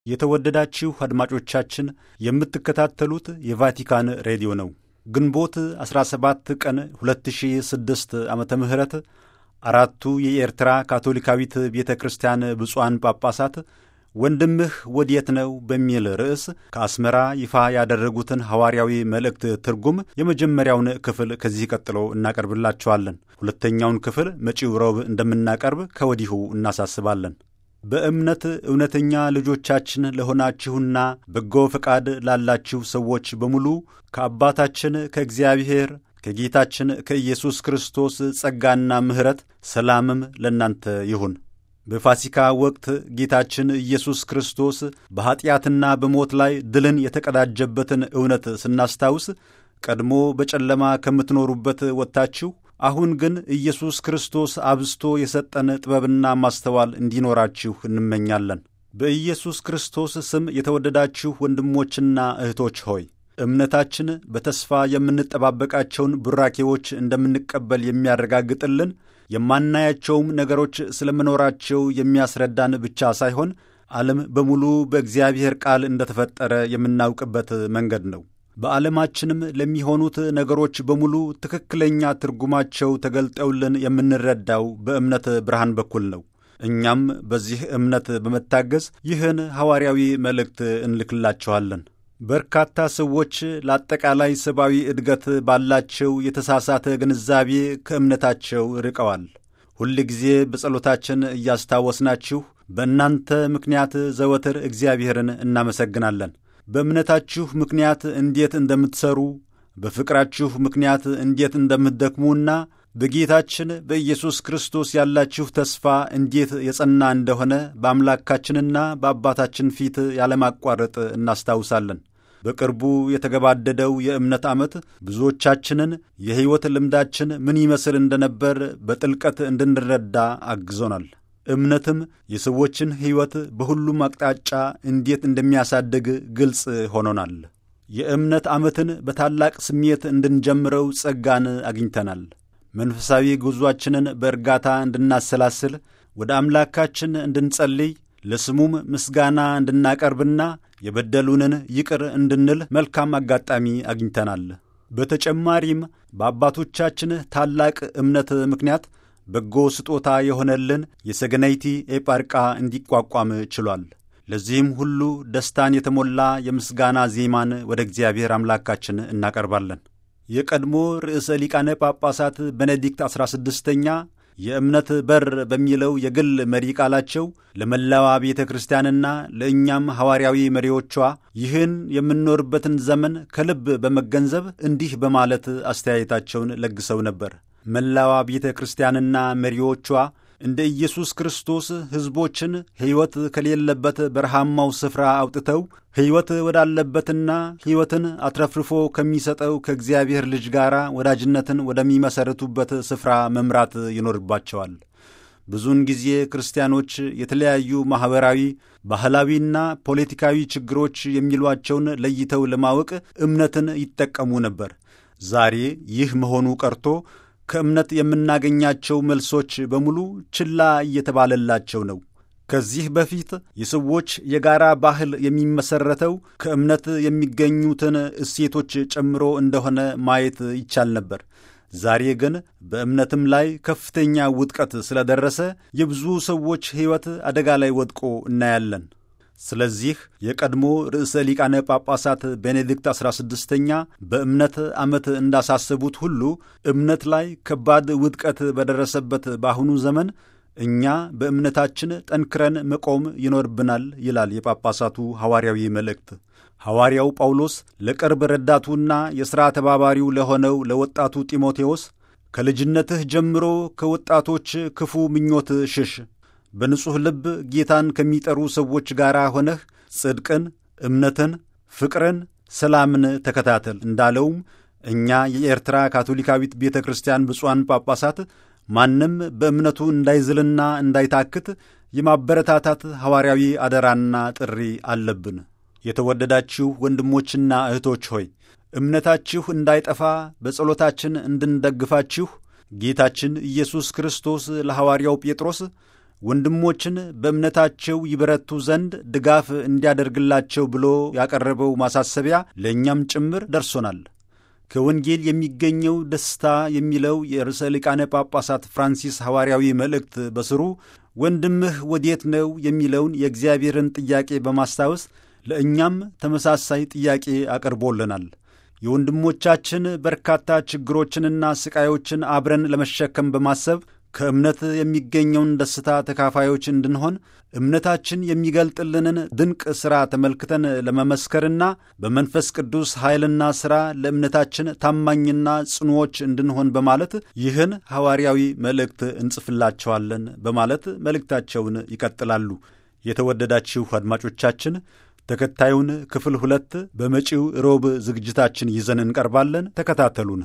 የተወደዳችሁ አድማጮቻችን የምትከታተሉት የቫቲካን ሬዲዮ ነው። ግንቦት 17 ቀን 2006 ዓመተ ምህረት አራቱ የኤርትራ ካቶሊካዊት ቤተ ክርስቲያን ብፁዓን ጳጳሳት ወንድምህ ወዴት ነው በሚል ርዕስ ከአስመራ ይፋ ያደረጉትን ሐዋርያዊ መልእክት ትርጉም የመጀመሪያውን ክፍል ከዚህ ቀጥሎ እናቀርብላችኋለን። ሁለተኛውን ክፍል መጪው ረቡዕ እንደምናቀርብ ከወዲሁ እናሳስባለን። በእምነት እውነተኛ ልጆቻችን ለሆናችሁና በጎ ፈቃድ ላላችሁ ሰዎች በሙሉ ከአባታችን ከእግዚአብሔር ከጌታችን ከኢየሱስ ክርስቶስ ጸጋና ምሕረት ሰላምም ለእናንተ ይሁን። በፋሲካ ወቅት ጌታችን ኢየሱስ ክርስቶስ በኀጢአትና በሞት ላይ ድልን የተቀዳጀበትን እውነት ስናስታውስ ቀድሞ በጨለማ ከምትኖሩበት ወጥታችሁ አሁን ግን ኢየሱስ ክርስቶስ አብዝቶ የሰጠን ጥበብና ማስተዋል እንዲኖራችሁ እንመኛለን። በኢየሱስ ክርስቶስ ስም የተወደዳችሁ ወንድሞችና እህቶች ሆይ እምነታችን በተስፋ የምንጠባበቃቸውን ቡራኬዎች እንደምንቀበል የሚያረጋግጥልን የማናያቸውም ነገሮች ስለመኖራቸው የሚያስረዳን ብቻ ሳይሆን ዓለም በሙሉ በእግዚአብሔር ቃል እንደተፈጠረ የምናውቅበት መንገድ ነው። በዓለማችንም ለሚሆኑት ነገሮች በሙሉ ትክክለኛ ትርጉማቸው ተገልጠውልን የምንረዳው በእምነት ብርሃን በኩል ነው። እኛም በዚህ እምነት በመታገዝ ይህን ሐዋርያዊ መልእክት እንልክላችኋለን። በርካታ ሰዎች ለአጠቃላይ ሰብአዊ እድገት ባላቸው የተሳሳተ ግንዛቤ ከእምነታቸው ርቀዋል። ሁል ጊዜ በጸሎታችን እያስታወስናችሁ በእናንተ ምክንያት ዘወትር እግዚአብሔርን እናመሰግናለን። በእምነታችሁ ምክንያት እንዴት እንደምትሠሩ፣ በፍቅራችሁ ምክንያት እንዴት እንደምትደክሙና በጌታችን በኢየሱስ ክርስቶስ ያላችሁ ተስፋ እንዴት የጸና እንደሆነ በአምላካችንና በአባታችን ፊት ያለማቋረጥ እናስታውሳለን። በቅርቡ የተገባደደው የእምነት ዓመት ብዙዎቻችንን የሕይወት ልምዳችን ምን ይመስል እንደነበር በጥልቀት እንድንረዳ አግዞናል። እምነትም የሰዎችን ሕይወት በሁሉም አቅጣጫ እንዴት እንደሚያሳድግ ግልጽ ሆኖናል። የእምነት ዓመትን በታላቅ ስሜት እንድንጀምረው ጸጋን አግኝተናል። መንፈሳዊ ጉዞአችንን በእርጋታ እንድናሰላስል፣ ወደ አምላካችን እንድንጸልይ፣ ለስሙም ምስጋና እንድናቀርብና የበደሉንን ይቅር እንድንል መልካም አጋጣሚ አግኝተናል። በተጨማሪም በአባቶቻችን ታላቅ እምነት ምክንያት በጎ ስጦታ የሆነልን የሰገናይቲ ኤጳርቃ እንዲቋቋም ችሏል። ለዚህም ሁሉ ደስታን የተሞላ የምስጋና ዜማን ወደ እግዚአብሔር አምላካችን እናቀርባለን። የቀድሞ ርዕሰ ሊቃነ ጳጳሳት ቤኔዲክት ዐሥራ ስድስተኛ የእምነት በር በሚለው የግል መሪ ቃላቸው ለመላዋ ቤተ ክርስቲያንና ለእኛም ሐዋርያዊ መሪዎቿ ይህን የምንኖርበትን ዘመን ከልብ በመገንዘብ እንዲህ በማለት አስተያየታቸውን ለግሰው ነበር። መላዋ ቤተ ክርስቲያንና መሪዎቿ እንደ ኢየሱስ ክርስቶስ ሕዝቦችን ሕይወት ከሌለበት በረሃማው ስፍራ አውጥተው ሕይወት ወዳለበትና ሕይወትን አትረፍርፎ ከሚሰጠው ከእግዚአብሔር ልጅ ጋር ወዳጅነትን ወደሚመሠረቱበት ስፍራ መምራት ይኖርባቸዋል። ብዙውን ጊዜ ክርስቲያኖች የተለያዩ ማኅበራዊ፣ ባህላዊና ፖለቲካዊ ችግሮች የሚሏቸውን ለይተው ለማወቅ እምነትን ይጠቀሙ ነበር። ዛሬ ይህ መሆኑ ቀርቶ ከእምነት የምናገኛቸው መልሶች በሙሉ ችላ እየተባለላቸው ነው። ከዚህ በፊት የሰዎች የጋራ ባህል የሚመሠረተው ከእምነት የሚገኙትን እሴቶች ጨምሮ እንደሆነ ማየት ይቻል ነበር። ዛሬ ግን በእምነትም ላይ ከፍተኛ ውድቀት ስለደረሰ የብዙ ሰዎች ሕይወት አደጋ ላይ ወድቆ እናያለን። ስለዚህ የቀድሞ ርዕሰ ሊቃነ ጳጳሳት ቤኔዲክት ዐሥራ ስድስተኛ በእምነት ዓመት እንዳሳሰቡት ሁሉ እምነት ላይ ከባድ ውድቀት በደረሰበት በአሁኑ ዘመን እኛ በእምነታችን ጠንክረን መቆም ይኖርብናል ይላል የጳጳሳቱ ሐዋርያዊ መልእክት። ሐዋርያው ጳውሎስ ለቅርብ ረዳቱና የሥራ ተባባሪው ለሆነው ለወጣቱ ጢሞቴዎስ ከልጅነትህ ጀምሮ ከወጣቶች ክፉ ምኞት ሽሽ በንጹሕ ልብ ጌታን ከሚጠሩ ሰዎች ጋር ሆነህ ጽድቅን፣ እምነትን፣ ፍቅርን፣ ሰላምን ተከታተል እንዳለውም እኛ የኤርትራ ካቶሊካዊት ቤተ ክርስቲያን ብፁዓን ጳጳሳት ማንም በእምነቱ እንዳይዝልና እንዳይታክት የማበረታታት ሐዋርያዊ አደራና ጥሪ አለብን። የተወደዳችሁ ወንድሞችና እህቶች ሆይ እምነታችሁ እንዳይጠፋ በጸሎታችን እንድንደግፋችሁ ጌታችን ኢየሱስ ክርስቶስ ለሐዋርያው ጴጥሮስ ወንድሞችን በእምነታቸው ይበረቱ ዘንድ ድጋፍ እንዲያደርግላቸው ብሎ ያቀረበው ማሳሰቢያ ለእኛም ጭምር ደርሶናል። ከወንጌል የሚገኘው ደስታ የሚለው የርዕሰ ሊቃነ ጳጳሳት ፍራንሲስ ሐዋርያዊ መልእክት በስሩ ወንድምህ ወዴት ነው የሚለውን የእግዚአብሔርን ጥያቄ በማስታወስ ለእኛም ተመሳሳይ ጥያቄ አቅርቦልናል። የወንድሞቻችን በርካታ ችግሮችንና ስቃዮችን አብረን ለመሸከም በማሰብ ከእምነት የሚገኘውን ደስታ ተካፋዮች እንድንሆን እምነታችን የሚገልጥልንን ድንቅ ሥራ ተመልክተን ለመመስከርና በመንፈስ ቅዱስ ኃይልና ሥራ ለእምነታችን ታማኝና ጽኑዎች እንድንሆን በማለት ይህን ሐዋርያዊ መልእክት እንጽፍላቸዋለን በማለት መልእክታቸውን ይቀጥላሉ። የተወደዳችሁ አድማጮቻችን ተከታዩን ክፍል ሁለት በመጪው ሮብ ዝግጅታችን ይዘን እንቀርባለን። ተከታተሉን።